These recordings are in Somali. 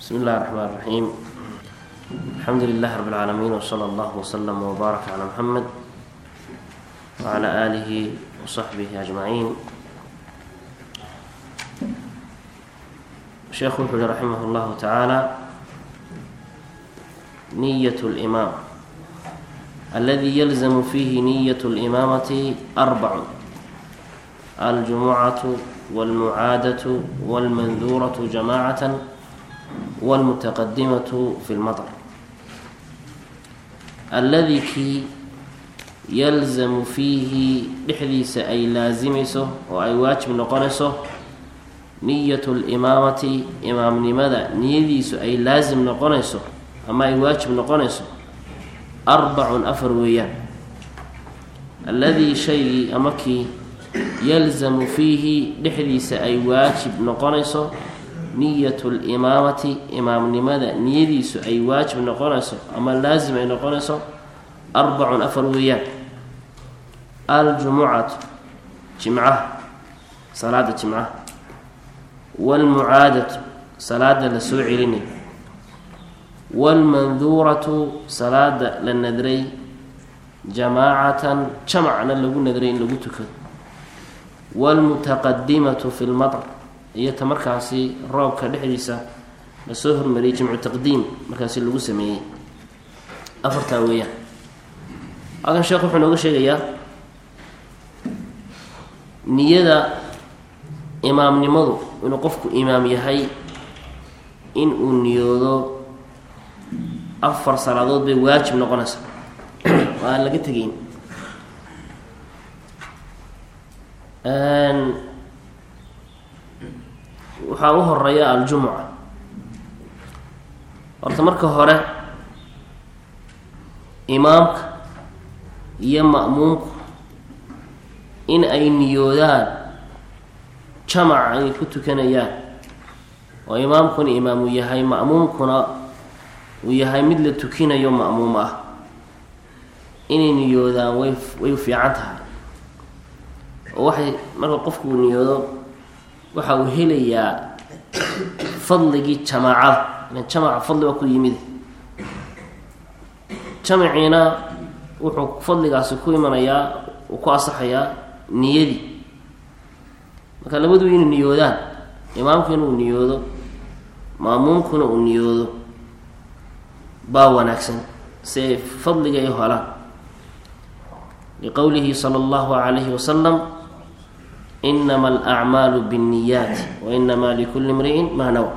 بsم الlh الرحmن الرحيم الحمdu لله رب العاalمين وصلى الله وsلم وbارك على محمد وعلى آله وصحبه أجمعين sheekhu wuxuu hi رحimه الlه taعaalى نyة الإmاam اldي ylزم فيه نyة الإmاamaة أربع الجمعة والمعاadة والmنdورة جماعة والمتqدمة في المطر الذي kii يلزم فيihi dhexdiisa ay laazimayso oo ay waajib noqonayso نية الإmaamati imaamnimada niyadiisu ay laasim noqonayso ama ay waajib noqonayso arbacun afar weeyaan alladii shaygii ama kii yalzamu fiihi dhexdiisa ay waajib noqonayso niyatu limaamati imaamnimada niyadiisu ay waajib noqonayso ama laasim ay noqonayso arbacun afar weeyaan aljumucatu jimcaha salaada jimcaha waalmucaadatu salaada la soo celinay waalmanduuratu salaada la nadray jamaacatan jamacna lagu nadray in lagu tukado waalmutaqadimatu fi lmatr iyo ta markaasi roobka dhexdiisa lasoo hormariyay jimcu taqdiim markaasi lagu sameeyey afartaa weeyaan halkan sheekh wuxuu nooga sheegayaa niyada imaamnimadu inuu qofku imaam yahay in uu niyoodo afar salaadood bay waajib noqonaysa oo aan laga tegeyn waxaa u horeeya aljumuca horta marka hore imaamka iyo ma'muumku in ay niyoodaan jamaca ay ku tukanayaan oo imaamkuna imaam uu yahay ma'muumkuna uu yahay mid la tukinayo ma'muum ah inay niyoodaan way way u fiican tahay oo waxay marka qofku uu niyoodo waxa uu helayaa fadligii jamaacada ilan jamaca fadli waa ku yimid jamaciina wuxuu fadligaasi ku imanayaa uu ku asaxayaa niyadii marka labadu inay niyoodaan imaamkuna uu niyoodo ma'muumkuna uu niyoodo baa wanaagsan si ay fadliga ay helaan liqowlihi sala allahu calayhi wasalam inama alacmaalu binniyaati wa inamaa likulli imri'in maa nawa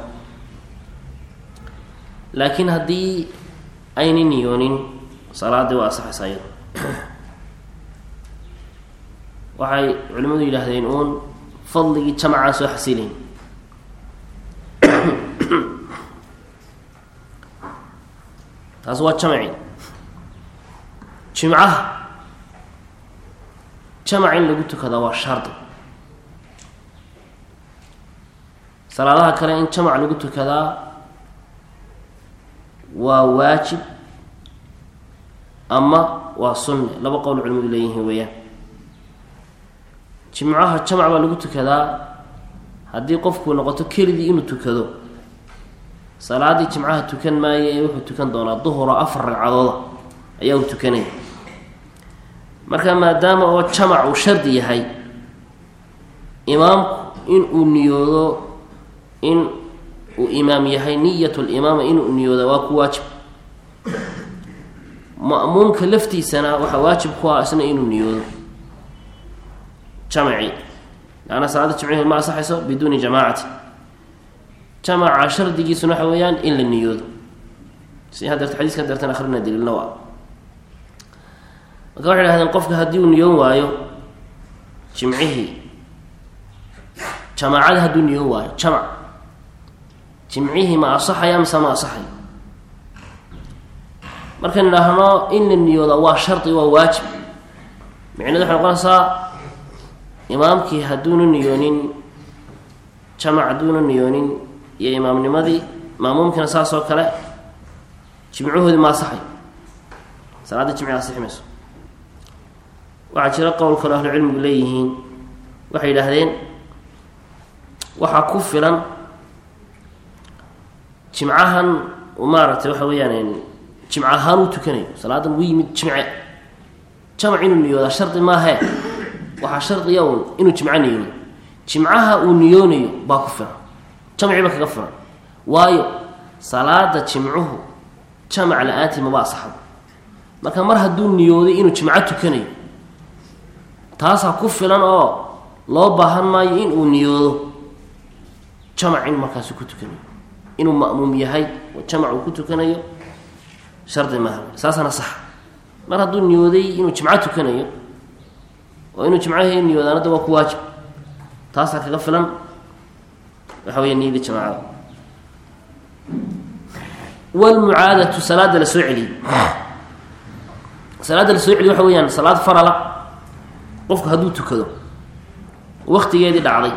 laakiin haddii ayna niyoonin salaaddii waa asaxaysa iyada waxay culimmadu yidhaahdeen uun fadligii jamacaan soo xasilayn taas waa jamaci jimcaha jamac in lagu tukadaa waa shardi salaadaha kale in jamac lagu tukadaa waa waajib ama waa sunne laba qowl culimadu leeyihiin weeyaan jimcaha jamac baa lagu tukadaa haddii qofku noqoto keligii inuu tukado salaadii jimcaha tukan maayo ee wuxuu tukan doonaa duhuro afar ragcadooda ayaa uu tukanaya marka maadaama oo jamac uu shardi yahay imaamku in uu niyoodo in uu imaam yahay niyat limaama inuu niyooda waa ku waajib ma'muumka laftiisana waxaa waajib ku ah isna inuu niyoodo jamaci laanna salaada jimcihi ma asaxayso biduuni jamaacati jamaca shardigiisuna waxa weeyaan in la niyoodo si hadeerta xadiiska hadeertan akrina daliilna waa marka waxay dhahdeen qofka haddii uu niyoon waayo jimcihii jamaacada hadduu niyoon waayo jamac jimcihii ma asaxaya mise ma asaxayo markaan idhaahno in la niyooda waa shardi waa waajib micneed waxay noqonaysaa imaamkii hadduuna niyoonin jamac hadduuna niyoonin iyo imaamnimadii maamuumkiina saas oo kale jimcahoodii ma asaxayo salaadda jimci asixi mayso waxaa jira qowl kaloo ahlu cilmigu leeyihiin waxay yidhaahdeen waxaa ku filan jimcahan maaragtay waxa weeyaan jimc ahaan uu tukanayo salaadan uu yimid jimce jamac inuu niyoodaa shardi maahe waxaa shardiya un inuu jimco niyoodo jimcaha uu niyoonayo baa ku filan jamciba kaga filan waayo salaada jimcuhu jamac la-aantii maba asaxdo marka mar hadduu niyooday inuu jimco tukanayo taasaa ku filan oo loo baahan maayo in uu niyoodo jamac in markaasi ku tukanayo inuu ma'muum yahay oo jamac uu ku tukanayo shardi maaha saasana sax mar hadduu niyooday inuu jimco tukanayo oo inuu jimcaha niyoodaanada waa ku waajib taasaa kaga filan waxa weya niyadii jamaacada wlmucaadatu salaada la soo celiyey salaada la soo celiye waxa weeyaan salaad farala qofku hadduu tukado waktigeedii dhacday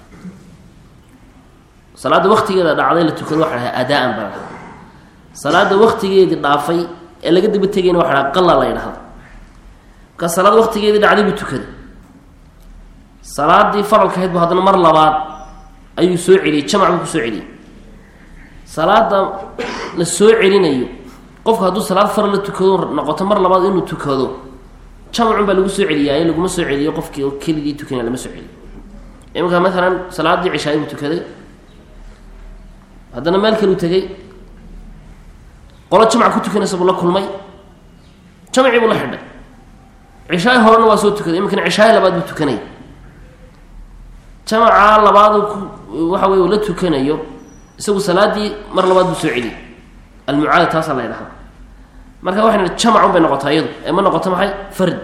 salaadda waktigeeda dhacday la tukado waxa dhaha adaan baa dhaha salaada waktigeedii dhaafay ee laga daba tegayna waxa dhaha qala la ydhahda markaa salaad waktigeedii dhacday buu tukaday salaadii faralka ahayd bu haddana mar labaad ayuu soo celiyey jamac buu ku soo celiyey salaada la soo celinayo qofku hadduu salaad faral la tukado noqoto mar labaad inuu tukado jamacun baa lagu soo celiyaaye laguma soo celiyo qofkii oo keligii tukanaya lama soo celiyo imanka maalan salaadii cishaay buu tukaday haddana meel kaluu tegay qolo jamac ku tukanaysa buu la kulmay jamacii buu la xidhay cishaay horena waa soo tukaday iminkana cishaay labaad buu tukanaya jamacaa labaad ku waxa wey uu la tukanayo isagu salaadii mar labaad buu soo celiyey almucaada taasaa la ydhahda marka waxay nihi jamacun bay noqotaa iyadu ee ma noqoto maxay fard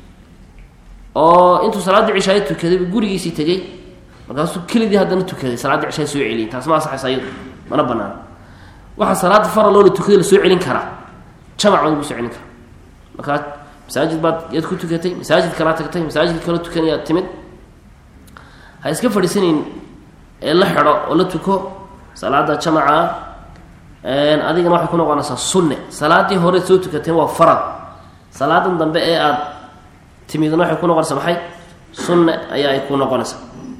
oo intuu salaaddii cishaayo tukaday buu gurigiisii tegey markaasuu kelidii haddana tukaday salaaddii cishaay soo celiyey taas ma asaxaysa iyadu mana banaana waxaa salaada faraloo la tukaday la soo celin karaa jamac baa lagu soo celin karaa markaa masaajid baad yaad ku tukatay masaajid kalaa tagtay masaajid kaloo tukanayaad timid ha iska fadhiisanayn ee la xidho oo la tuko salaada jamaca adigana waxay ku noqonaysaa sunne salaadii hore soo tukateen waa farad salaadan dambe ee aada timidna waxay ku noqonaysaa maxay sunne ayaa ay ku noqonaysaa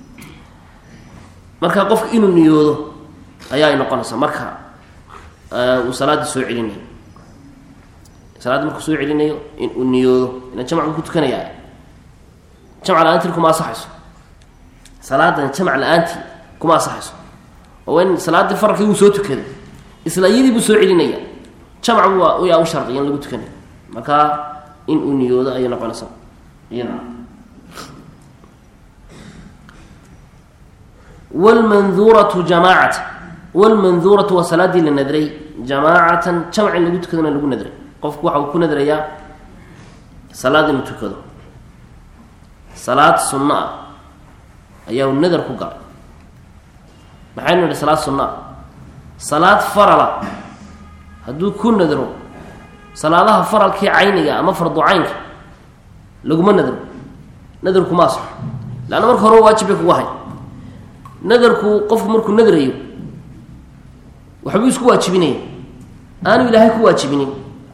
marka qofka inuu niyoodo ayaa ay noqonaysaa marka uu salaaddii soo celinayo salaaddi markuu soo celinayo in uu niyoodo ina jamac buu ku tukanayaa jamc la-aantii kuma asaxayso salaadan jamac la-aantii kuma asaxayso oo in salaaddii faralkii wuu soo tukaday isla iyadii buu soo celinaya jamac bu yaa u shardiya in lagu tukanayo markaa in uu niyoodo ayay noqonaysaa iyada wlmanduuratu jamaacata wlmanduuratu waa salaadii la nadray jamaacatan jamac in lagu tukadona lagu nadray qofku waxa uu ku nadrayaa salaad inuu tukado salaad sunno ah ayaa uu nadar ku galay maxaynu nidhi salaad sunno ah salaad farala hadduu ku nadro salaadaha faralkii cayniga ama fardu caynka laguma nadro nadarkuma asaxo leanna marka hore waajib bay kugu ahay nadarku qofku markuu nadrayo waxbuu isku waajibinaya aanu ilaahay ku waajibinin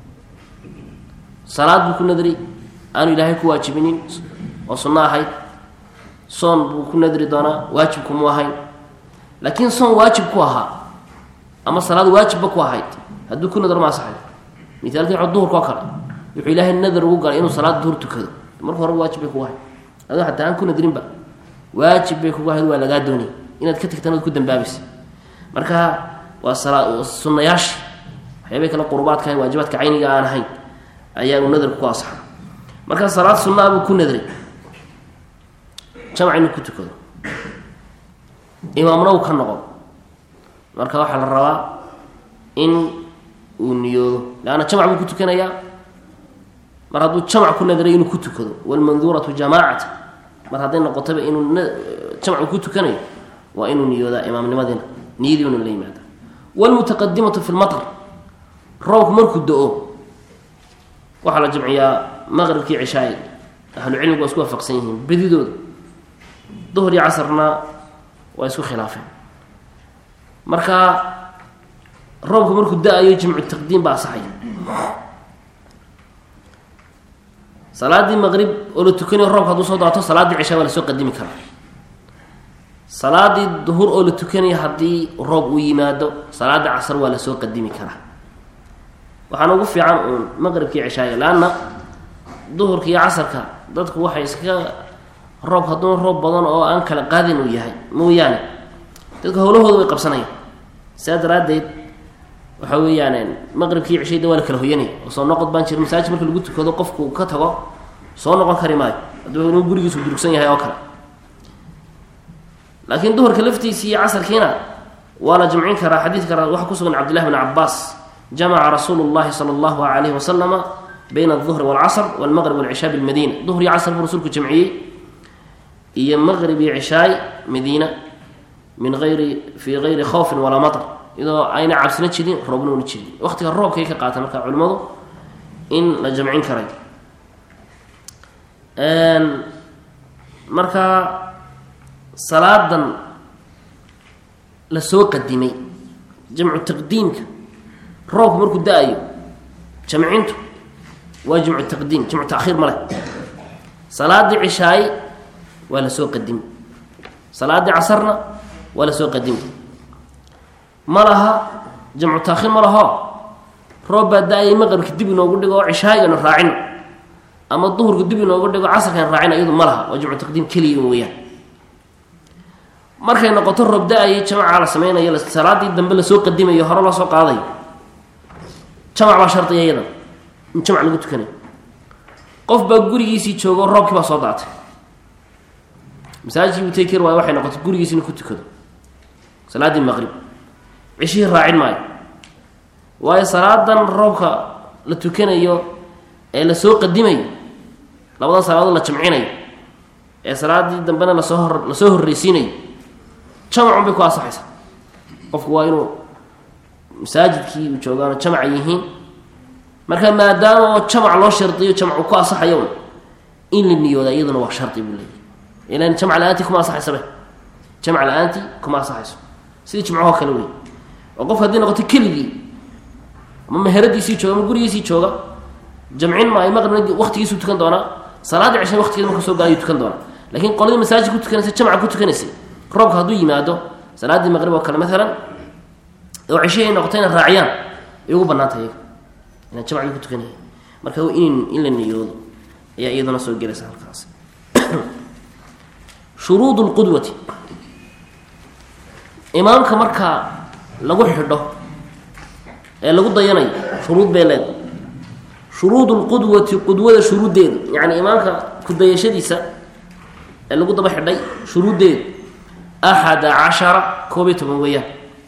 salaad buu ku nadri aanu ilaahay ku waajibinin oo sunno ahayd soon buu ku nadri doonaa waajibkumu ahayn laakiin soon waajib ku ahaa ama salaad waajibba ku ahayd hadduu ku nadro ma asaxay mithaalkii wuxuu duhurka oo kale wuxuu ilaahay nadar ugu galay inuu salaad duhur tukado marka hore waajib bay kugu ahayd adoo hataa aan ku nadrinba waajib bay kugu ahayd waa lagaa doonay inaad ka tagtaan ood ku dambaabaysa marka waa sala sunnayaasha waxyaabay kale qurubaadka waajibaadka cayniga aan ahayn ayaa uu nadarku ku asaxay marka salaad sunnaa buu ku nadray jamac inuu ku tukado imaamna uu ka noqon marka waxaa la rabaa in uu niyoodo leanna jamac buu ku tukanayaa mar hadduu jamac ku nadray inuu ku tukado walmanduuratu jamaacata mar hadday noqotaba inuu jamcu ku tukanayo waa inuu niyoodaa imaamnimadina niyadii inu la yimaada wlmutaqadimatu fi lmatr roobku markuu do-o waxaa la jamciyaa maqribkii cishaay ahlucilmigu waa isku waafaqsan yihiin bedidooda duhur iyo casarna waa isku khilaafeen marka roobku markuu da-ayo jimcu taqdiim baa asaxaya salaadii maqrib oo la tukanayo roobka hadduu soo daato salaaddii cishaa waa lasoo qadimi karaa salaadii duhur oo la tukanaya haddii roob uu yimaado salaada casar waa lasoo qadimi karaa waxaana ugu fiican uun maqribkii ceshaaya leanna duhurka iyo casarka dadku waxay iskaga roob hadduu roob badan oo aan kala qaadin uu yahay mooyaane dadka howlahooda way qabsanayaan saa daraaddeed waxa weeyaan maqribkii ceshayda waa la kala hoyanaya oo soo noqod baan jira masaajid marka lagu tukado qofku ka tago soo noqon kari maayo hadduu inuu gurigiisu durugsan yahay oo kale laakiin duhurka laftiisii iyo casarkiina waa la jamcin karaa xadiidka waxaa kusugan cabdillahi bn cabaas jamaca rasuulu llahi sala allahu alayhi wasalama bayna alduhri walcasr walmaqrib walcishaa bilmadiina duhr iyo casr buu rasuulku jamciyey iyo maqrib iyo cishaay madiina min ayri fii gayri khawfin walaa matar iyadoo ayna cabsina jirin roobna una jirin waqtiga roobkay ka qaata marka culimmadu in la jamcin karay marka salaadan la soo qadimay jamcu taqdiimka roobku markuu da-ayo jamcintu waa jamcu taqdiim jamcu taakhiir ma leh salaadii cishaay waa la soo qadimay salaadii casarna waa la soo qadimay ma laha jamcu taakhiir ma laho roob baa da-ayay maqribka dib inoogu dhigo oo cishaayiganu raacino ama duhurka dib inoogu dhigo casarkan raacina iyadu ma laha waa jamcu taqdiim keliya weyaan markay noqoto roob da-ayay jamacaa la sameynayo salaadii dambe lasoo qadimayo hore loo soo qaadayo jamac baa shardiya iyadan in jamac lagu tukanayo qof baa gurigiisii joogo roobkii baa soo daatay masaajidkii buu tegi kari waayo waxay noqotay gurigiisi inu ku tukado salaaddii maqrib cishihii raacin maayo waayo salaadan roobka la tukanayo ee lasoo qadimayo labadan salaadood la jamcinayo ee salaadii dambena lasoo hor lasoo horreysiinayo jamacun bay ku asaxaysaa qofku waa inuu masaajidkii uu joogaano jamaca yihiin marka maadaama jamac loo shardiyo jamcu ku asaxayo in la niyooda iyaduna waa shardi buu leeyahy ilan jamc la-aantii kuma asaxaysabe jamc la-aantii kuma asaxayso sidii jimcahoo kale wey oo qof haddii noqoto keligii ama meheradiisii jooga ama gurigiisii jooga jamcin maayo maqribna waqtigiisuu tukan doonaa salaadii ceshan waqtigeeda marka soo gaayuu tukan doonaa lakiin qoladii masaajid ku tukanaysa jamca ku tukanaysay roobka hadduu yimaado salaaddii maqrib oo kale maalan oo ceshihii ay noqoto inay raaciyaan ay ugu banaanta iyaga inaan jamcdii ku tukanaya marka in in la niyoodo ayaa iyaduna soo gelaysa halkaas shuruud lqudwati imaamka marka lagu xidho ee lagu dayanayo shuruud bay leedahay shuruud lqudwati qudwada shuruuddeeda yacni imaamka kudayashadiisa ee lagu daba xidhay shuruuddeeda axada cashara koob iyo toban weeyaan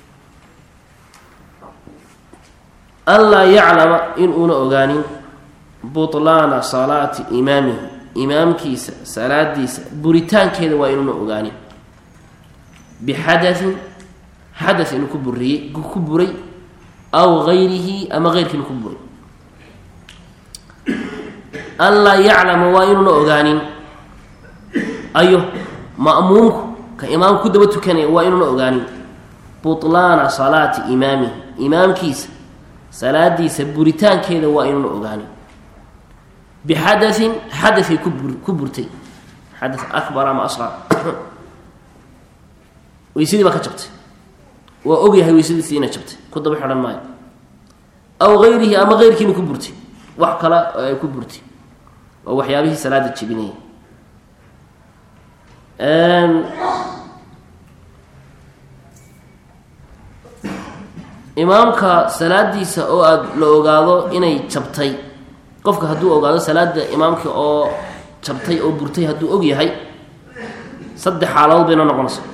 anlaa yaclama inuuna ogaanin butlaana salaati imaamihi imaamkiisa salaadiisa buritaankeeda waa inuuna ogaanin bixadain xada inuu ku buriyey ku buray aw gayrihi ama geyrkii inuu ku buray anlaa yaclama waa inuuna ogaanin ayo ma'muumku ka imaamku ku daba tukanaya waa inuuna ogaanin butlaana salaati imaamihi imaamkiisa salaadiisa buritaankeeda waa inuuna ogaanin bixadain xadaay ku bur ku burtay xada akbar ama asqar weysadii baa ka jabtay waa ogyahay weysadiisii inay jabtay ku daba xidhan maayo aw gayrihi ama geyrkiina ku burtay wax kale oo ay ku burtay waa waxyaabihii salaada jebinaya imaamka salaadiisa oo aada la ogaado inay jabtay qofka hadduu ogaado salaada imaamka oo jabtay oo burtay hadduu og yahay saddex xaaladood bay noo noqonaysa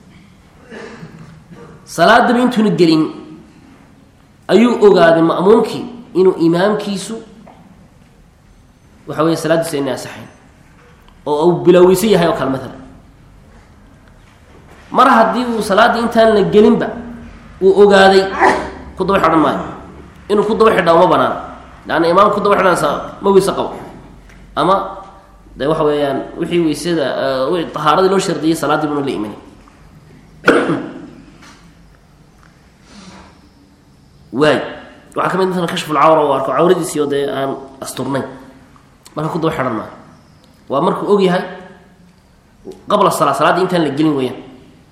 salaadaba intuuna gelin ayuu ogaaday ma'muumkii inuu imaamkiisu waxa weeye salaaddiisa inay asaxayn oo uu bilaaweysan yahay oo kale maalan mar haddii uu salaaddii intaan la gelinba uu ogaaday ku daba xidhan maayo inuu ku daba xidhaa uma banaan leanna imaamka ku daba xidhanaysa ma weyse qabo ama de waxa weeyaan wixii weysada tahaaradii loo shardiyay salaaddii buna la imanay waay waxaa ka mid maala kashfulcawra u arko cawradiisii oo dee aan asturnayn marka ku daba xidhan maayo waa markuu og yahay qabla salaa salaaddii intaan la gelin weeyaan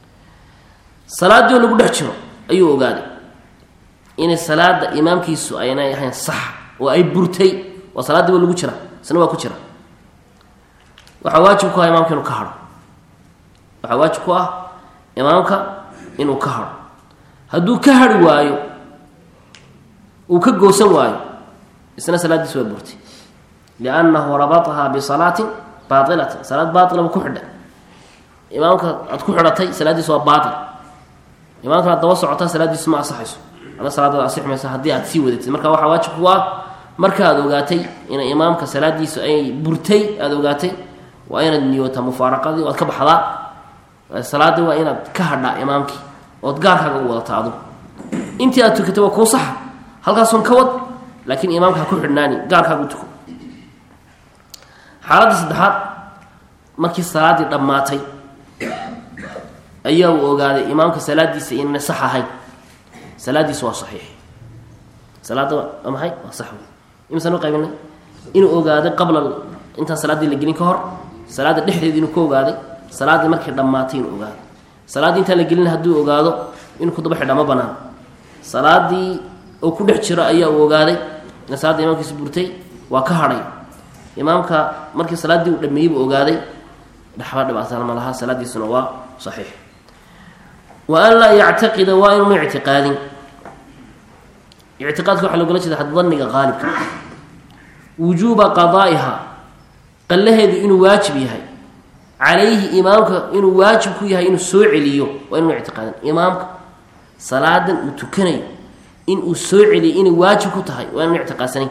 salaaddii oo lagu dhex jiro ayuu ogaaday inay salaada imaamkiisu aynay ahayn sax oo ay burtay oo salaaddiiba lagu jira isna waa ku jira waxaa waajib ku ah imaamka inuu ka hadho waxaa waajib ku ah imaamka inuu ka hadho hadduu ka hadhi waayo uu ka goosan waayo isna salaaddiisu waa burtay liannahu rabatahaa bisalaatin baailatin salaad baailaba ku xidha imaamka aad ku xidhatay salaaddiisu waa baail imaamkan aad daba socotaa salaaddiisu ma asaxayso ada salaadaad asix maysa haddii aad sii wadatid marka waxaa waajib ku ah marka aad ogaatay inay imaamka salaadiisu ay burtay aada ogaatay waa inaad niyootaa mufaaraqadii oad ka baxdaa salaadii waa inaad ka hadhaa imaamkii ood gaarkaaga u wadata adugu intii aad tukatay waa kuu saxa halkaasun ka wad laakiin imaamka ha ku xidhnaani gaarkaaga u tuko xaaladda saddexaad markii salaaddii dhammaatay ayaa uu ogaaday imaamka salaadiisa inayna sax ahayn salaadiisu waa saxiix salaadda waa maxay waa sax wey imisaan u qaybinay inuu ogaaday qabla intaan salaaddii la gelin ka hor salaadda dhexdeeda inuu ka ogaaday salaaddii markay dhammaatay inuu ogaaday salaaddii intaan la gelin hadduu ogaado inuu ku daba xidhaa ma banaan salaaddii oo ku dhex jiro ayaa uu ogaaday in salaadda imaamkiisa burtay waa ka hadhay imaamka markii salaaddii uu dhameeyey buu ogaaday dhaxba dhibaataan ma laha salaaddiisuna waa saxiix wa an laa yactaqida waa inuunu ictiqaadin ictiqaadka waxaa logala jeeda daniga qaalibka wujuuba qadaa'iha qallaheedu inuu waajib yahay calayhi imaamka inuu waajib ku yahay inuu soo celiyo waa inuunu ictiqaadin imaamka salaadan uu tukanayo in uu soo celiyo inay waajib ku tahay waa inuunu ictiqaadsanayn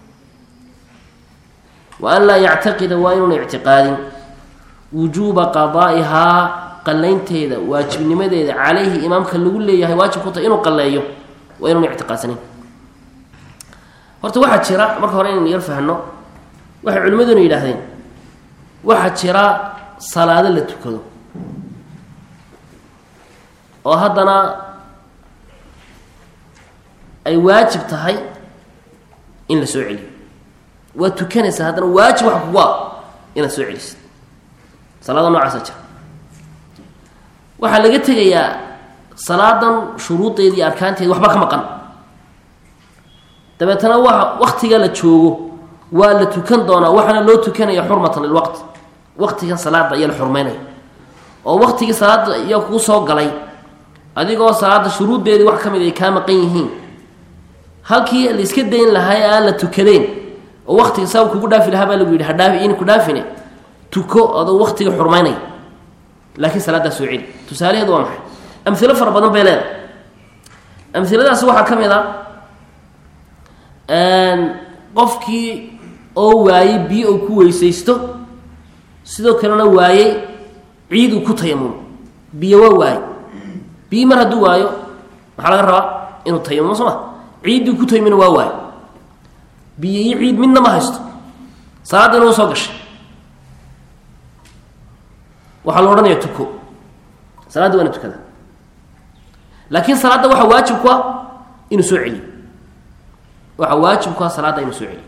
wa an laa yactaqida waa inuuna ictiqaadin wujuuba qadaa'ihaa qalaynteeda waajibnimadeeda calayhi imaamka lagu leeyahay waajib ku tahay inuu qalleeyo waa inuuna ictiqaadsanayn horta waxaa jira marka hore inaynu yar fahno waxay culimmaduna yidhaahdeen waxaa jira salaado la tukado oo haddana ay waajib tahay in la soo celiyo waa tukanaysaa haddana waajib waxa kugu a inaad soo celisid salaada noocaasa jira waxaa laga tegayaa salaadan shuruudeeda iyo arkaanteeda waxba ka maqan dabeetana waa waktiga la joogo waa la tukan doonaa waxaana loo tukanaya xurmatan lilwaqti waqtigan salaada ayaa la xurmeynaya oo waktigii salaada ayaa kuu soo galay adigoo salaada shuruuddeedii wax ka mid ay kaa maqan yihiin halkii la iska dayn lahaa ee aan la tukadeen oo waktiga saa kugu dhaafi lahaa baa lagu yidhi hadhaafi in ku dhaafine tuko adoo waktiga xurmaynaya laakiin salaadaa soo celi tusaalaheedu waa maxay amilo fara badan bay leedahay amiladaasi waxaa ka mid a qofkii oo waayey biyo uu ku weysaysto sidoo kalena waayey ciid uu ku tayamumo biyo waa waaye biyo mar hadduu waayo maxaa laga rabaa inuu tayamumo soo ma ciiddii ku tayamina waa waayo biyo iyo ciid midna ma haysto salaaddiina u soo gashay waxaa la odhanaya tuko salaaddi waana tukada laakiin salaadda waxaa waajib ku ah inuu soo celiyo waxaa waajib ku ah salaadda inuu soo celiyo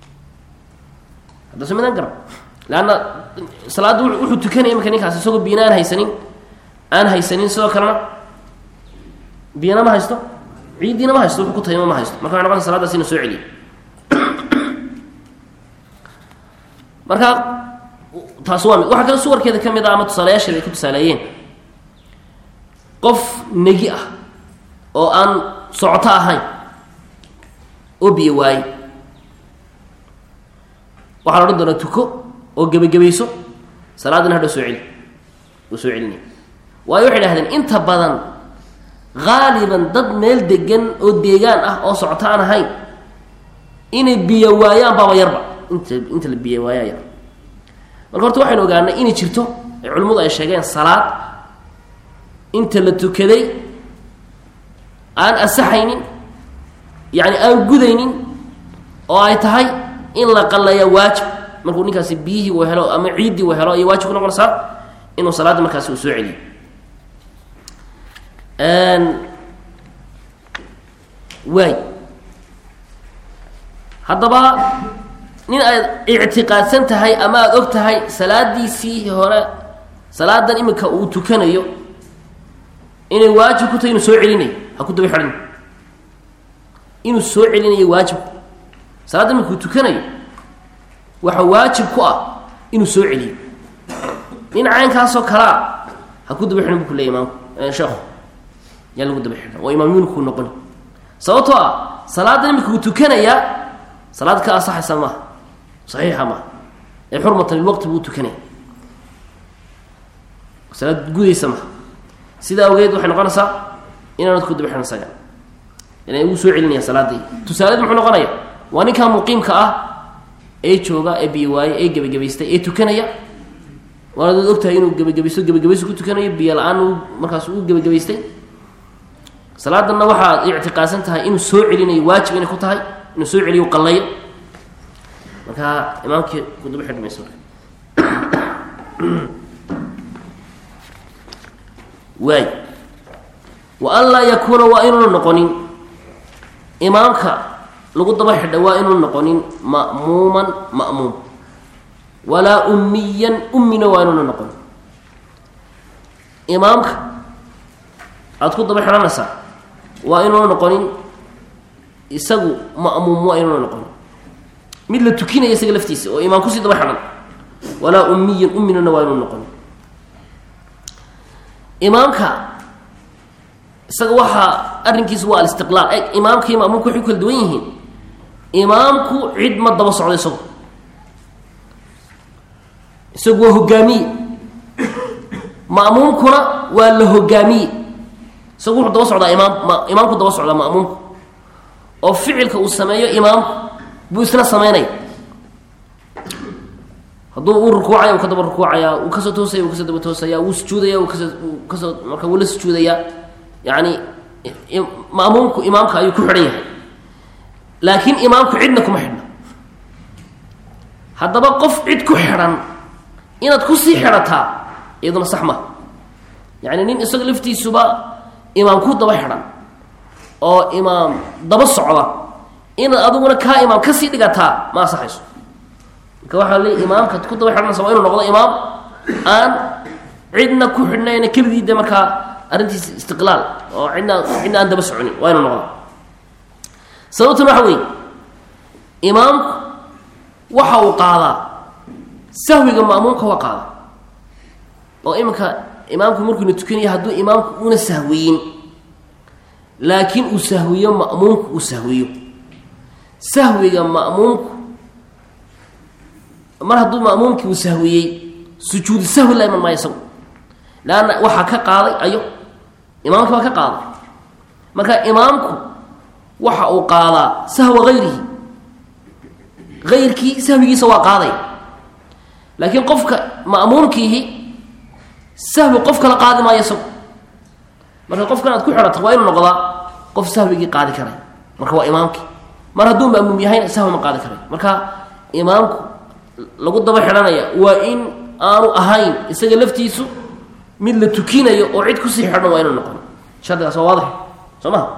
hadda soo midaan garan leanna salaadda wuxuu tukanaya imanka ninkaas isagoo biyana aan haysanin aan haysanin sidoo kalena biyana ma haysto ciiddiina ma haysto wuxuu ku tayamo ma haysto marka waxay noqonaysa saladaas inuu soo celiyo marka taas waa mid waxaa kale suwarkeeda ka mid ah ama tusaalayaasheeda ay ka tusaaleeyeen qof negi ah oo aan socoto ahayn oo biyo waaye waxaa la odhan doonaa tuko oo gebagabayso salaadina hadhow soo celi uu soo celinaya waayo waxay dhahdeen inta badan haaliban dad meel degan oo deegaan ah oo socoto aan ahayn inay biyo waayaan baaba yarba inta inta la biyo waayaa yar marka horta waxaynu ogaanay inay jirto ee culimmadu ay sheegeen salaad inta la tukaday aan asaxaynin yacni aan gudaynin oo ay tahay in la qalleeya waajib markuu ninkaasi biyihii uu helo ama ciiddii uu helo ayay waajib ku noqonaysaa inuu salaadda markaasi uu soo celiyo waay haddaba nin aad ictiqaadsan tahay ama aada og tahay salaadiisii hore salaadan iminka uu tukanayo inay waajib ku tahay inuu soo celinayo ha ku daba xidhan inuu soo celinayo waajibku salaadda markuu tukanayo waxa waajib ku ah inuu soo celiyo nin caynkaasoo kalea ha ku daba xidhan bu ku leey imaamku sheekhu yaa lagu daba xidhan waa imaam yunikuu noqoni sababtoo ah salaadda imikuu tukanayaa salaad ka asaxaysa maaha saxiixa maaha ee xurmatan lilwaqti buu tukanaya salaad gudaysa maha sidaa awgeed waxay noqonaysaa inaanad ku daba xidhan saga inay ugu soo celinaya salaadii tusaaleed muxuu noqonaya waa ninkaa muqiimka ah ee jooga ee biyo waaye ee gebagabaystay ee tukanaya waanaad ogtahay inuu gebagabaysto gebagabaysto ku tukanayo biyo la-aan uu markaas uu gebagabaystay salaadanna waxaad ictiqaadsan tahay inuu soo celinayo waajib inay ku tahay inuu soo celiyo qalayo markaa imaamkii ku daba xidhi mayso waay wa an laa yakuuna waa inuuna noqonin imaamka lagu daba xidha waa inuuna noqonin ma'muuman ma'muum walaa ummiyan ummina waa inuuna noqonin imaamka aada ku daba xidhanaysaa waa inuuna noqonin isagu ma'muum waa inuuna noqonin mid la tukinaya isaga laftiisa oo imaam kusii daba xidhan walaa ummiyan umminana waa inuuna noqonin imaamka isaga waxaa arrinkiisu waa alistiqlaal e imaamka iyo ma'muumka waxay ku kala duwan yihiin imaamku cid ma daba socdo isagu isagu waa hogaamiye ma'muumkuna waa la hogaamiye isagu wuxuu daba socdaa imaam ma imaamku daba socdaa ma'muumku oo ficilka uu sameeyo imaamku buu isna sameynaya hadduu uu rukuucaya uu ka daba rukuucaya uu kasoo toosaya uu kasoo daba toosaya wuu sujuudaya uu kasoo kasoo marka wuu la sujuudayaa yacni ma'muumku imaamka ayuu ku xidhan yahay laakiin imaamku cidna kuma xidhna haddaba qof cid ku xidhan inaad kusii xidhataa iyaduna sax maha yacni nin isaga laftiisuba imaam ku daba xidhan oo imaam daba socda inaad adiguna kaa imaam kasii dhigataa ma asaxayso marka waxaa leey imaamka ku daba xidhanaysa waa inuu noqdo imaam aan cidna ku xidhnayna keligii de markaa arrintiisa istiqlaal oo cidna cidna aan daba soconin waa inuu noqdo sababtan waxa weeye imaamku waxa uu qaadaa sahwiga ma'muumka waa qaada oo iminka imaamku markuuna tukanaya hadduu imaamku una sahwiyin laakiin uu sahwiyo ma'muumku uu sahwiyo sahwiga ma'muumku mar hadduu ma'muumkii uu sahwiyey sujuudu sahwi la iman maayo isagu leanna waxaa ka qaaday ayo imaamka baa ka qaaday marka imaamku waxa uu qaadaa sahwa hayrihi hayrkii sahwigiisa waa qaaday laakiin qofka ma'muumkiihi sahwi qof kala qaadi maayo isagu marka qofkan aad ku xidhato waa inuu noqdaa qof sahwigii qaadi karay marka waa imaamkii mar hadduu ma'muum yahayna sahwi ma qaadi karay marka imaamku lagu daba xidhanaya waa in aanu ahayn isaga laftiisu mid la tukinayo oo cid kusii xidhan waa inuu noqon shardigaas waa waadix soo maha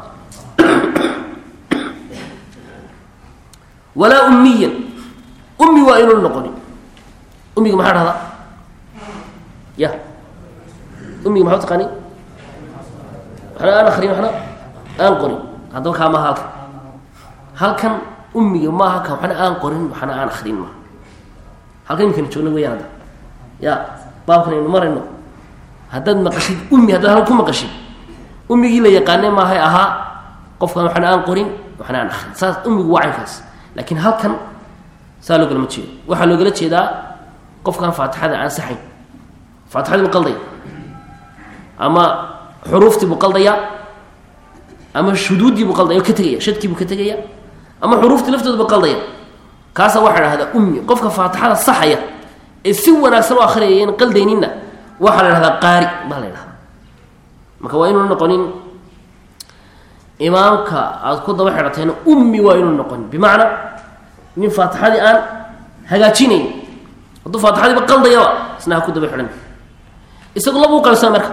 walaa ummiyan ummi waa inuun noqonin ummiga maxaa dhahdaa ya ummiga maxaa taqaani waxna aan akrin waxna aan qorin haddaba kaa maaha halkan halkan ummiga maaha ka waxna aan qorin waxna aan akrin maaha halkan imikana joogna weyaan hadda ya baabkan aynu marayno haddaad maqashid ummi haddaad halkan ku maqashid ummigii la yaqaane maahay ahaa qofkan waxna aan qorin waxna aan akrin saas ummigu waa caynkaas laakiin halkan saa loogalama jeedo waxaa loogala jeedaa qofkan faatixada aan saxayn faatixadii buu qaldaya ama xuruuftii buu qaldaya ama shuduuddii buu qaldaya oo ka tegaya shadkii buu ka tegaya ama xuruuftii laftooda buu qaldaya kaasaa waxaa dhahdaa ummi qofka faatixada saxaya ee si wanaagsan u akhriyaya in qaldayninna waxaa la dhahdaa qaari baa la dhahdaa marka waa inuuna noqonin imaamka aada ku daba xidhatayna ummi waa inuu noqonin bimacnaa nin faatixadii aan hagaajinayn hadduu faatixadiiba qaldayaba isna ha ku daba xidhan isagu labuu qaybsaa marka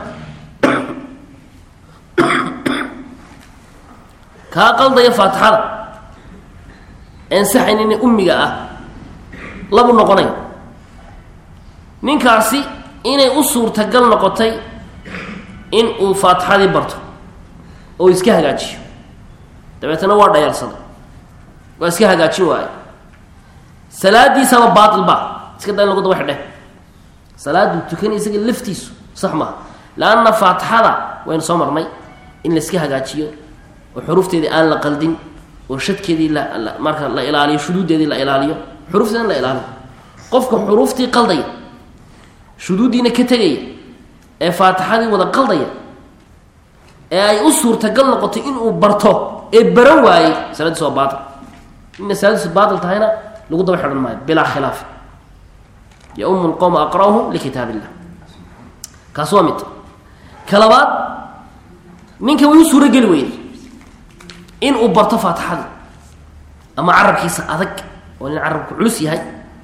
kaa qaldaya faatixada ansaxaynina ummiga ah labu noqonaya ninkaasi inay u suurtagal noqotay in uu faatixadii barto oo iska hagaajiyo dabeetana waa dhayalsaday waa iska hagaajin waaye salaadiisaba baatil ba iska da in lagu daba xidhe salaaduu tukanay isaga laftiisu sax maaha laanna faatixada waynu soo marnay in la iska hagaajiyo oo xuruufteedii aan la qaldin oo shadkeedii la marka la ilaaliyo shuduuddeedii la ilaaliyo xuruufteeda in la ilaaliyo qofka xuruuftii qaldaya shuduuddiina ka tegaya ee faatixadii wada qaldaya ee ay u suurtagal noqotay inuu barto ee baran waayey salaadiis waa baatil ina salaadiisu baatil tahayna lagu daba xidhan maayo bilaa khilaaf yaumu lqowma aqra'uhum likitaab illah kaas waa mid ka labaad ninka way u suuro geli weyday inuu barto faatixadii ama carabkiisa adag oo nin carabku culus yahay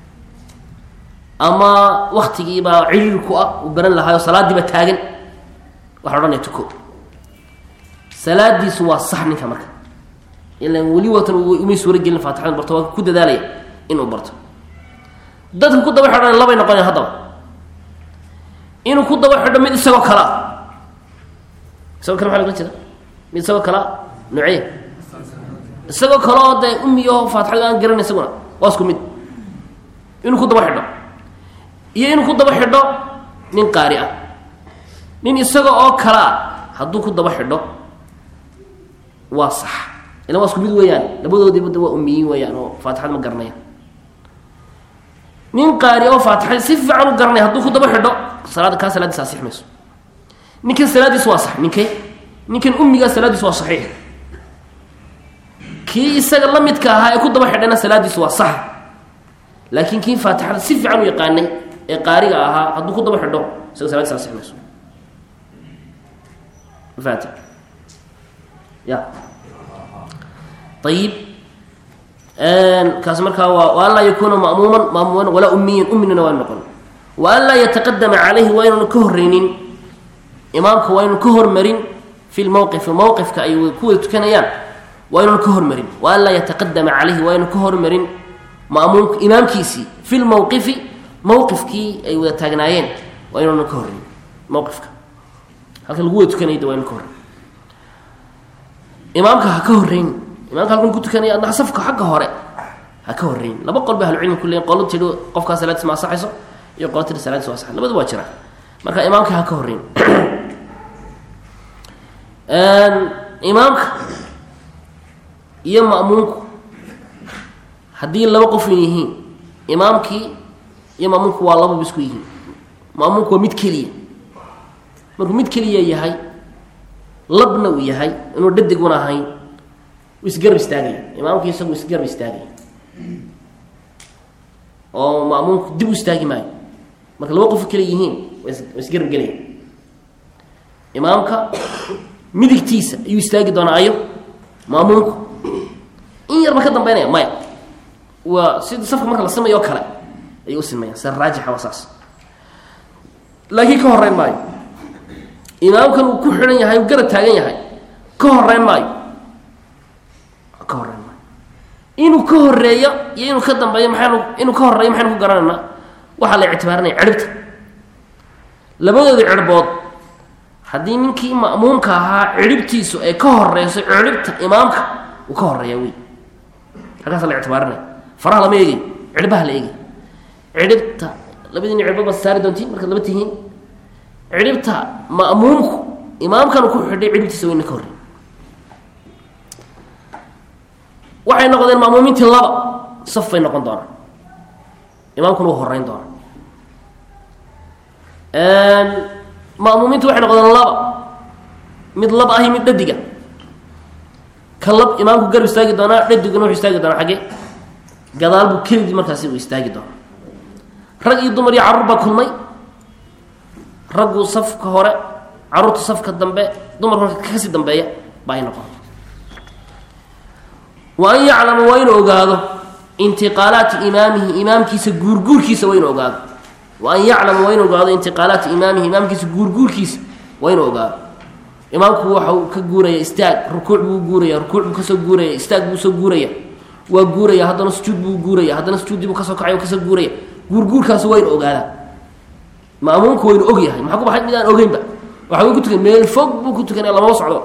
ama waktigiibaa ciriir ku ah uu baran lahaayoo salaadiiba taagan waxa odhanaya tuko salaadiisu waa sax ninka marka ilan weli watan umay suuro gelin faatixada barto waa ku dadaalaya inuu barto dadka ku daba xidhan labay noqonaya haddaba inuu ku daba xidho mid isagoo kalea isagoo kale maa loga jeeda mid isagoo kalea nuuceye isagoo kale oo dee umiyaho faatixada aan garan isaguna waa isku mid inuu ku daba xidho iyo inuu ku daba xidho nin qaari ah nin isaga oo kalea hadduu ku daba xidho waa sax ila waa isku mid weeyaan labadoodiiba da waa umiyiin weeyaan oo faatixad ma garanayaan nin qaari oo faatixad si fiican u garanaya hadduu ku daba xidho salaada kaa salaadiis asix mayso ninkan salaadiis waa sax ninkay ninkan umigaa salaadiis waa saxiix kii isaga la midka ahaa ee ku daba xidhayna salaadiis waa sax laakiin kii faatixada si fiican u yaqaanay ee qaariga ahaa hadduu ku daba xidho isaga salaadiis asix mayso mafaati ya ayib kaas markaa waa wa an laa yakuuna ma'muuman maamuuman walaa umiyan uminina waa noqon wa an laa yataqadama calayhi waa ynuuna ka horreynin imaamka waa ynuuna ka hormarin fi lmowqifi mowqifka ay ku wada tukanayaan waa ynuuna ka hormarin wa an laa yataqadama calayhi waa ynu ka hormarin ma'muumka imaamkiisii fi lmowqifi mowqifkii ay wada taagnaayeen waa ynuuna ka horreyn mowqifka halka lagu wada tukanayda waa ynu ka horreyn imaamka ha ka horreyn imaamka halkan ku tukanaya adna safka xagga hore ha ka horreyn laba qol ba ahlucilmi ku leeyin qolo tidhi qofkaa salaadiis ma asaxayso iyo qolo tidhi salaadiis waa asaxay labadu waa jiraan marka imaamka ha ka horreyn imaamka iyo ma'muumku haddii laba qof yihiin imaamkii iyo ma'muumku waa lababa isku yihiin ma'muumku waa mid keliya markuu mid keliya yahay labna uu yahay inuu dhadiguna ahayn isgarab istaagaya imaamkii isagu isgarab istaagaya oo ma'muumku dib u istaagi maayo marka laba qof kale yihiin wa isgarab gelaya imaamka midigtiisa ayuu istaagi doonaa ayo ma'muumku in yarba ka dambeynaya maya waa sida safka marka la simayo oo kale ayay u simayaan sida raajixa waa saas laakiin ka horeyn maayo imaamkan uu ku xidhan yahay uu garab taagan yahay ka horeyn maayo ka horeyn maayo inuu ka horeeyo iyo inuu ka dambeeyo maxaynu inuu ka horeeyo maxaynu ku garanaynaa waxaa la ictibaarinaya cirhibta labadoodii cirhbood haddii ninkii ma'muumka ahaa cirhibtiisu ay ka horeyso cirhibta imaamka uu ka horeeya wey halkaasa la ictibaarinaya faraha lama eegay cirhbaha la eegay cirhibta labadiina cirhbood baad saari doontiin markaad laba tihiin cirhibta ma'muumku imaamkan ku xidhay cirhibtiisa weyna ka horrey waxay noqdeen ma'muumiintii laba saf bay noqon doonaan imaamkuna uu horeyn doona ma'muumiintu waxay noqdeen laba mid lab ahi mid dhadiga ka lab imaamku garab istaagi doonaa dhadiguna wuxuu istaagi doonaa xaggee gadaal buu keligii markaasi uu istaagi doonaa rag iyo dumar iyo carruur baa kulmay raggu safka hore carruurta safka dambe dumarku marka kasii dambeeya baa ay noqon wa an yaclama waa inuu ogaado intiqaalaati imaamihi imaamkiisa guurguurkiisa waa inuu ogaado wa an yaclama waa inuu ogaado intiqaalaati imaamihi imaamkiisa guurguurkiisa waa inuu ogaado imaamku waxa uu ka guuraya istaag rukuuc buu guuraya rukuuc buu kasoo guuraya istaag buu soo guuraya waa guuraya haddana sujuud buu guuraya haddana sujuuddii buu kasoo kacay kasoo guuraya guurguurkaasi waa inu ogaadaa ma'muumku waynu og yahay maxaa ku baxay mid aan ogeynba waxa ku tukan meel fog buu ku tukanaya lamama socdo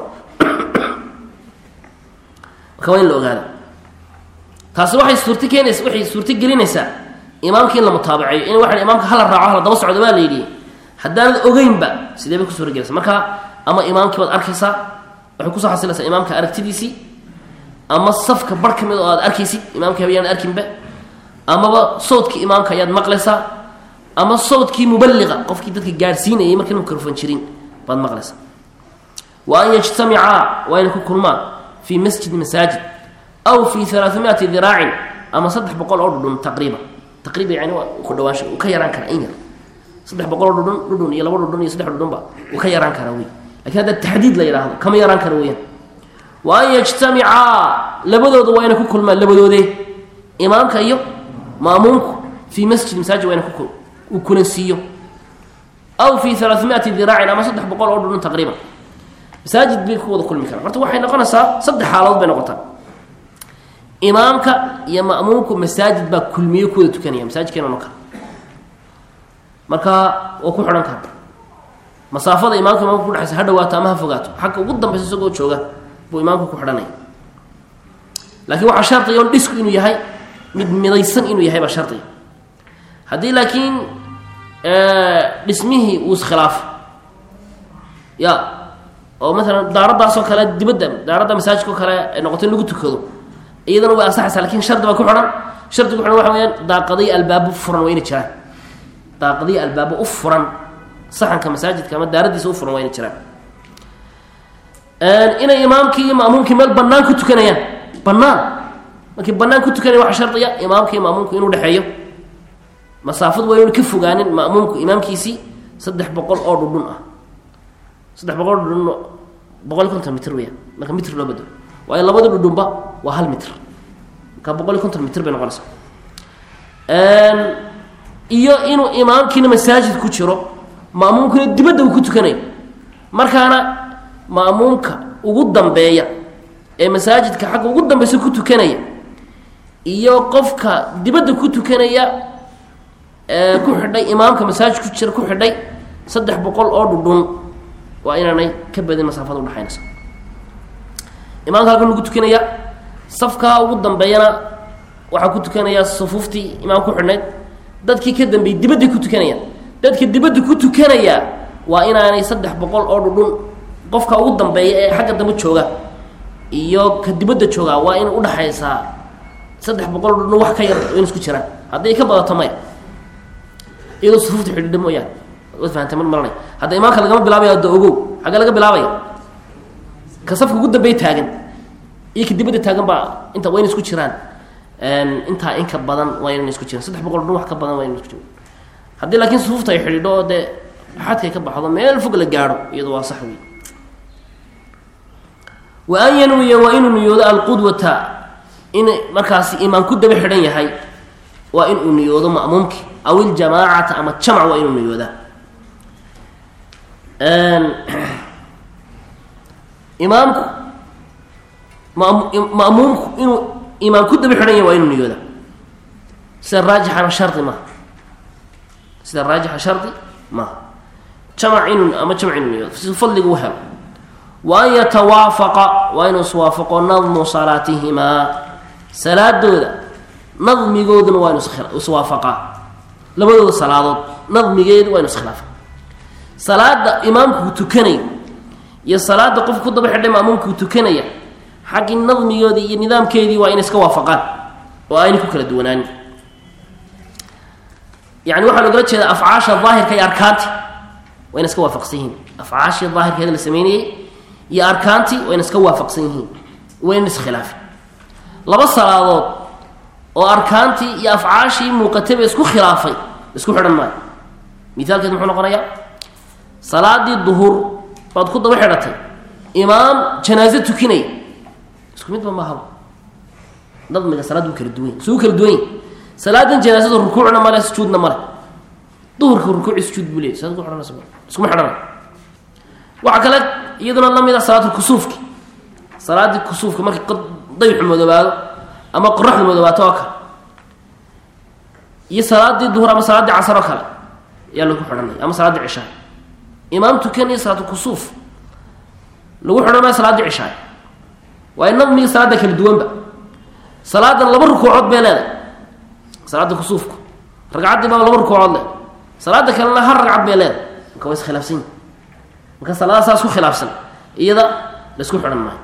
marka waa in la ogaada taasi waxay suurto keenaysa waxay suurto gelinaysaa imaamka in la mutaabaceeyo in waxa imaamka hala raaco hala daba socdo baa la yidhi haddaanad ogeynba sidee bay ku suura gelaysa marka ama imaamkii baad arkaysaa waxay kusoo xasilaysaa imaamka aragtidiisii ama safka bar ka mid oo aad arkaysid imaamka habayaan arkinba amaba sawdkii imaamka ayaad maqlaysaa ama sawdkii mubaliqa qofkii dadka gaadhsiinayay markan microfon jirin baad maqlaysaa wa an yajtamicaa waa inay ku kulmaan fii masjidi masaajid aw fi alaaamiati diraacin ama saddex boqol oo dhudhun taqriiban taqriiban yani waa ku dhawaansha uu ka yaraan karaa in yar saddex boqol oo dhudhun dhudhun iyo laba dhudhun iyo saddex dhudhunba uu ka yaraan karaa wey lakin hadda taxdiid la yidhaahdo kama yaraan kara weyaan wa an yajtamicaa labadooda waa inay ku kulmaan labadoodee imaamka iyo maamuumku fii masjid masaajid waa ina uu kulansiiyo aw fi alaaamiati diraacin ama saddex boqol oo dhudhun taqriiban masaajid bay ku wada kulmi karaan horta waxay noqonaysaa saddex xaaladood bay noqotaa imaamka iyo ma'muumku masaajid baa kulmiyo ku wada tukanaya masaajidkeena no kale marka waa ku xidhan kara masaafada imaamka imaamka kudhexaysa ha dhawaato ama ha fogaato xagga ugu dambaysa isagoo jooga buu imaamka ku xidhanaya laakiin waxaa shardiga on dhisku inuu yahay mid midaysan inuu yahay baa shardiga haddii laakiin dhismihii uu iskhilaafo ya oo maalan daaradaasoo kale dibadda daaradda masaajidka oo kale ay noqoto in lagu tukado iyadana way ansaxaysaa lakin shardi baa ku xidhan shardiga ku xidhan waxa weyaan daaqadiyo albaabo furan waa ina jiraan daaqadiyo albaabo u furan saxanka masaajidka ama daaradiisa u furan waa ina jiraan inay imaamkii iyo ma'muumkii meel banaan ku tukanayaan banaan markii banaan ku tukanaya waxaa shardiya imaamka iyo ma'muumku inuu dhexeeyo masaafadu waa inu ka fogaanin ma'muumku imaamkiisii saddex boqol oo dhudhun ah saddex boqol oo dhudhun boqol iyo konton mitr weyaan marka mitr loo bedelo waayo labada dhudhunba waa hal mitr marka boqol iyo konton mitr bay noqonaysaa iyo inuu imaamkiina masaajid ku jiro ma'muumkuna dibadda uu ku tukanayo markaana ma'muumka ugu dambeeya ee masaajidka xagga ugu dambeysa ku tukanaya iyo qofka dibadda ku tukanaya ee ku xidhay imaamka masaajid ku jira ku xidhay saddex boqol oo dhudhun waa inaanay ka badin masaafada udhaxaynaysa imaamka halkan lagu tukanaya safkaa ugu dambeeyana waxaa ku tukanaya sufuuftii imaam ku xidhnayd dadkii ka dambeeyey dibadday ku tukanayaan dadka dibadda ku tukanaya waa inaanay saddex boqol oo dhudhun qofka ugu dambeeya ee xagga dambe jooga iyo ka dibadda jooga waa in udhaxaysaa saddex boqol oo dhudhun wax ka yar in isku jiraan hadday ka badato maya iyadoo sufuufta xidhiidha mooyaan waad fahamtay mar maranay hadda imaamka lagama bilaabaya da ogow xagga laga bilaabaya ka safka ugu dambeey taagan iyo ka dibadda taagan baa inta waa in isku jiraan intaa in ka badan waa inan isku jiraan saddex boqol dhun wax ka badan waa inan isku jiraan haddii laakiin sufuufta ay xidhiidho oo dee xadkay ka baxdo meel fog la gaadho iyado waa sax wey wa an yanwiya waa inuu niyoodo alqudwata in markaasi imaam ku daba xidhan yahay waa inuu niyoodo ma'muumki aw iljamaacata ama jamc waa inuu niyoodaa imaamku ma'muumku inuu imaam ku daba xidhan yahay waa inuu niyoodaa sida raajixana shardi maaha sida raajixa shardi maaha jamac inuu ama jamc inuu niyoodo si fadliga u helo wa an yatawaafaqa waa inuu iswaafaqo nadmu salaatihimaa salaadooda nadmigooduna waa inu iswaafaqaa labadooda salaadood nadmigeedu waa inu iskhilaafa salaada imaamkuu tukanayo iyo salaada qof ku daba xidhay maamuumkuu tukanaya xaggii nadmigoodii iyo nidaamkeedii waa inay iska waafaqaan oo aynay ku kala duwanaanin yani waxaa logala jeedaa afcaasha daahirka iyo arkaanti waa ina iska waafaqsan yihiin afcaashii daahirkeeda la sameynayey iyo arkaantii waa ina iska waafaqsan yihiin waa ina iskhilaafin laba salaadood oo arkaantii iyo afcaashii muuqatayba isku khilaafay isku xidhan maayo mithaalkeed muxuu noqonayaa salaadii duhur baad ku daba xidhatay imaam janaaso tukinaya isku midba maahaba nadmiga salaad wuu kala duwan suu kala duwan yahy salaadan janaasada rukuucna male sujuudna male duhurka rukuuci sujuud buu leeyay saad ku xidhanaysa iskuma xidhana waxaa kale iyaduna la mid a salaatulkusuufki salaadii kusuufka markii dayxu madoobaado ama qoraxdu madoobaato oo kale iyo salaadii duhur ama salaaddii casar oo kale ayaa lagu xidhanaya ama salaaddii cishaha imaam tukanaya salaatu kusuuf lagu xidhan maayo salaaddii cishaay waayo nadmiga salaadda kala duwanba salaadan laba rukuucood bay leedahay salaada kusuufku ragcaddii baa laba rukuucood le salaada kalena hal ragcad bay leedahay marka waa iskhilaafsan yihin marka salaada saas ku khilaafsan iyada laisku xidhan maayo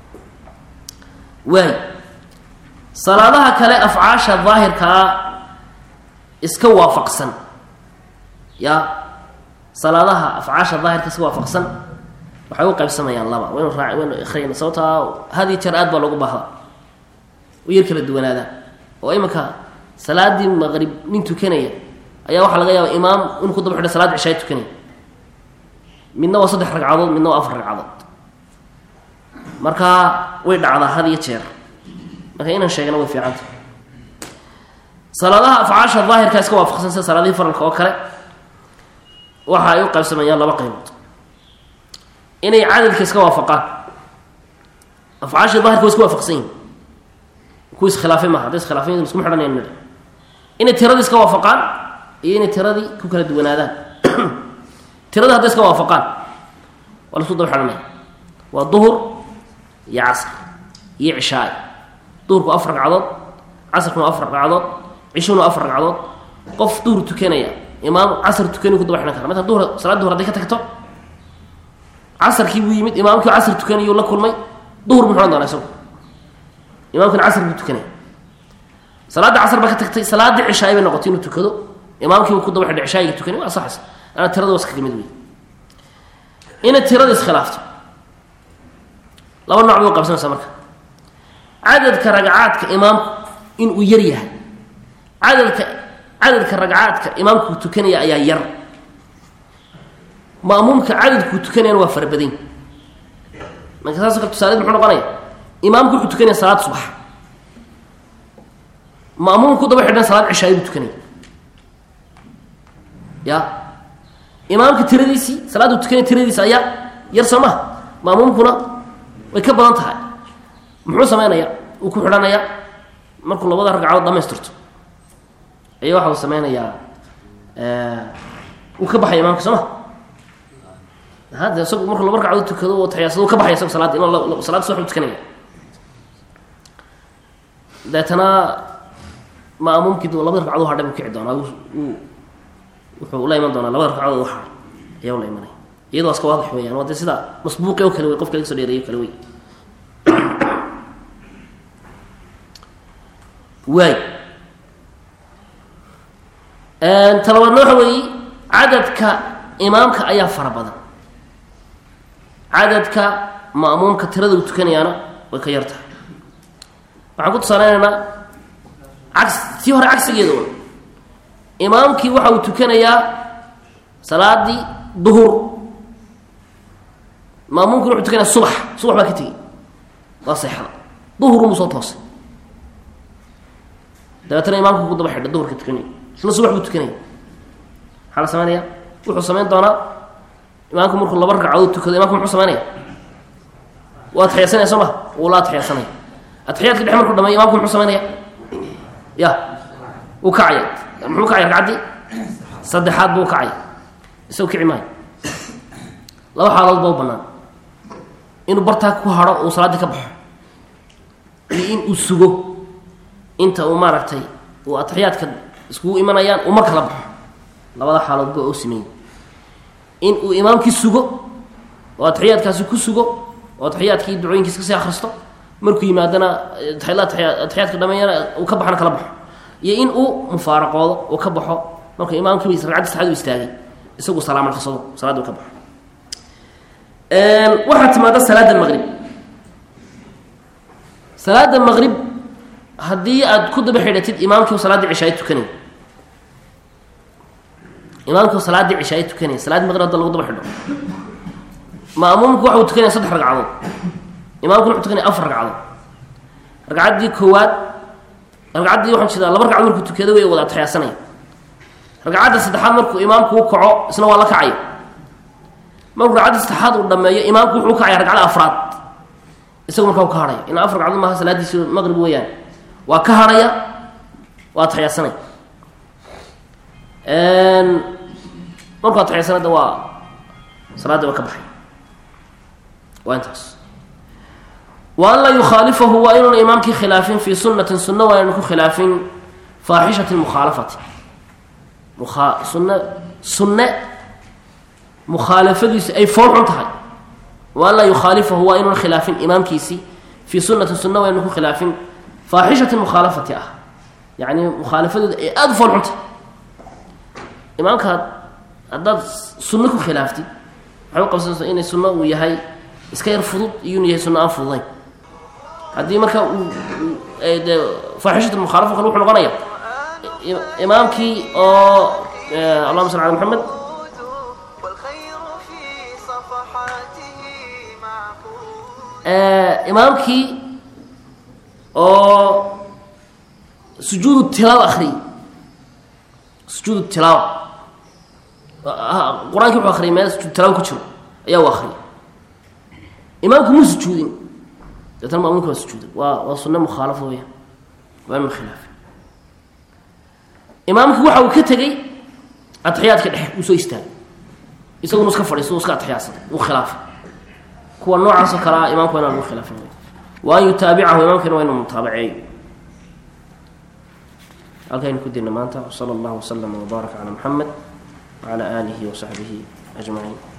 waay salaadaha kale afcaasha daahirkaa iska waafaqsan ya salaadaha afcaasha daahirka iska waafaqsan waxay u qaybsamayaan laba waynu raa waynu ikhriyayna sababtaa had iyo jeer aad baa loogu baahda u yar kala duwanaadaan oo iminka salaadii maqrib nin tukanaya ayaa waxaa laga yaaba imaam inuu ku daba xidha salaad cishaay tukanaya midna waa saddex ragcadood midna waa afar ragcadood marka way dhacdaa had iyo jeer marka inaan sheegna way fiicanta salaadaha afcaasha daahirka iska waafaqsan sida salaadihii faralka oo kale waxa ay u qaybsamayaan laba qaybood inay cadadka iska waafaqaan afcaasha daahirka way iska waafaqsan yihin kuwa iskhilaafay maaha hadday iskhilaafay iskuma xidhanayan nidhi inay tiradii iska waafaqaan iyo inay tiradii ku kala duwanaadaan tiradii hadday iska waafaqaan waa la isku daba xidhanaya waa duhur iyo casr iyo cishaay duhurku afar ragcadood casrkuna afar ragcadood cishuna afar ragcadood qof duhur tukanaya imaam casr tukani ku daba xidhan kara marka duhur salaad duhur hadday ka tagto casarkii buu yimid imaamkii casr tukanayuu la kulmay duhur buu xidhan doonaa isagu imaamkina casr buu tukanaya salaadda casr baa ka tagtay salaaddii cishaay bay noqotay inuu tukado imaamkiibu ku daba xidhay cishaayiga tukanay waa asaxaysa ana tirada was kaga mid wey inay tirada iskhilaafto laba nooc bay u qabsanaysaa marka cadadka ragcaadka imaamku inuu yar yahay cadadka cadadka ragcaadka imaamku tukanaya ayaa yar ma'muumka cadadkuu tukanayana waa fara badan marka saas kale tusaaled muxuu noqonaya imaamku wuxuu tukanaya salaad subax ma'muum ku daba xidhan salaad cishaay buu tukanaya ya imaamka tiradiisii salaaduu tukanaya tiradiisi ayaa yar soo maha ma'muumkuna way ka badan tahay muxuu sameynaya uu ku xidhanaya markuu labada ragcadood dhamaystirto ayaa waxa uu sameynayaa uu ka baxaya imaamka soo ma hadda isagu markuu laba ragcadood tukado oo taxiyaadsado uu ka baxaya isagu salaadda ima salaad subax u tukanaya deetana ma'muumkii labada ragcadood hadhay buu kici doonaa uu wuxuu la iman doonaa labada ragcadood waxa ayaa la imanaya iyadoo iska waadix weeyaan waa dee sida masbuuqi oo kale wey qofka laga soo dheereeyo kale wey waay talabaadna waxa weeye cadadka imaamka ayaa fara badan cadadka ma'muumka tirada uu tukanayaana way ka yar tahay waxaan ku tusaaleynaynaa cas tii hore cagsigeeda un imaamkii waxa uu tukanayaa salaadii duhur maamuumkina wuxuu tukanaya subax subax baa ka tegey waa seexda duhurunbuu soo toosay dabeetana imaamku ku daba xidha duhurka tukanaya isna subax buu tukanaya maxaa la sameynaya wuxuu samayn doonaa imaamku markuu laba ragcadood tukado imamku muxuu sameynaya waa atixiyadsanaya soo ma wuu la atixiyadsanaya atixiyaadka dhex markuu dhameeyo imamku muxuu sameynaya ya wuu kacaya muxuu kacaya ragcaddii saddexaad buu kacaya isagu kici maayo laba xaalood baa u banaan inuu bartaa ku haro uu salaaddii ka baxo iyo in uu sugo inta uu maaragtay uu atixiyaadka iskugu imanayaan uu mar kala baxo labada xaalood ba u sameeyey in uu imaamkii sugo oo atixiyaadkaasi ku sugo oo atixiyaadkii ducooyinkiis kasii akhristo markuu yimaadana atixiyaadka dhameeyana uu ka baxana kala baxo iyo in uu mufaaraqoodo uu ka baxo markuu imaamkii ragcaddi saxaad u istaagay isagu salaamalqasado salaaddu ka baxo waxaa timaada salaada maqrib salaada maqrib haddii aad ku daba xidhatid imaamkii salaaddii cishaay tukanay imaamkii salaaddii cishaay tukanay salaad maqrib hadda lagu daba xidho ma'muumku waxa uu tukanaya saddex ragcadood imaamkuna wuxuu tukanaya afar ragcadood ragcaddii koowaad ragcaddii waxaan jeedaa laba ragcadood markuu tukado way wada atixiyaasanaya ragcadda saddexaad markuu imaamku u kaco isna waa la kacaya markuu ragcadda saddexaad uu dhameeyo imaamku wuxuu ukacaya ragcada afraad isagu markaa u ka harhaya ina afar ragcadood maaha salaadiisi maqrib weeyaan waa ka harhaya waa atixiyaasanaya markuu atixiyaasanada waa salaadii waa ka baxay waa intaas wa an laa yukhaalifahu waa inuuna imaamkii khilaafin fii sunatin sunna waa inanu ku khilaafin faaxishati mukhaalafati mua sunna sunne mukhaalafadiisu ay fool xun tahay wa an laa yukhaalifahu waa inuuna khilaafin imaamkiisii fii sunatin sunna waa inanu ku khilaafin faaxishati mukhaalafati ah yacni mukhaalafadooda ay aada u fool xun tahay imaamkaad haddaad sunno ku khilaaftid waxay u qabsanaysa inay sunno uu yahay iska yar fudud iyuuna yahay sunno aan fududayn haddii marka uu de faaxishat mukhaalafa kale wuxuu noqonaya imaamkii oo allahuma salli ala maxamed والخير في صفحاته معقول imaamkii oo sujuudu tilaawa akriyay sujuudu tilaawa qur-aankii wuxuu akriyay meel sujuud tilaawa ku jiro ayaa u akriyay imaamku muu sujuudin deetana maamuumka waa sujuuday waa waa sunne mukhaalafo weya waa inu khilaafay imaamkii waxa uu ka tegey atixiyaadka dhexe uu soo istaagay isaguna iska fadhiiso iska atixiyaadsaday uu khilaafay kuwa noocaasoo kale ah imaamku waa inaan lagu khilaafin wa an yutaabicahu imaamkiina waa inuu mutaabaceeyo halkaynu ku dirna maanta wsala allahu waslama wbaaraka calaa muxamed wacala aalihi wasaxbihi ajmaciin